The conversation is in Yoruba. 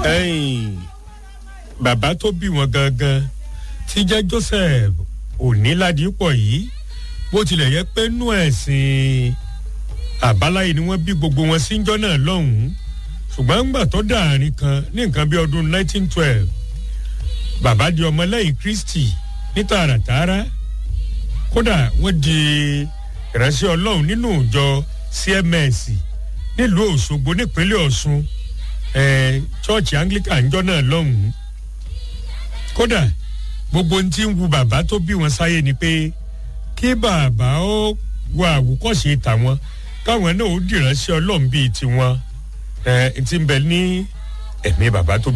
ẹ̀yìn bàbá tó bí wọn gangan tí jẹ́ joseph oníládìpọ̀ yìí bó tilẹ̀ yẹ pé nú ẹ̀sìn àbáláyé ni wọ́n bí gbogbo wọn síjọ́ náà lọ́hùn-ún ṣùgbọ́n ńgbà tó dàárín kan ní nǹkan bí ọdún 1912 bàbá di ọmọlẹ́yìn kristi ní tààràtààrà kódà wọ́n di ìránṣẹ́ ọlọ́run nínú ìjọ cms nílùú òṣogbo nípínlẹ̀ ọ̀ṣun chọ́ọ̀chì anglican ńjọ́ náà lọ́hùn-ún kódà gbogbo ohun tí ń wu bàbá tó bí wọn sáyé ni pé kí bàbá ó wo àwòkọ́ṣe tàwọn káwọn náà ó dìránṣẹ́ ọlọ́run bíi tiwọn ẹ ti ń bẹ ní ẹ̀mí bàbá tó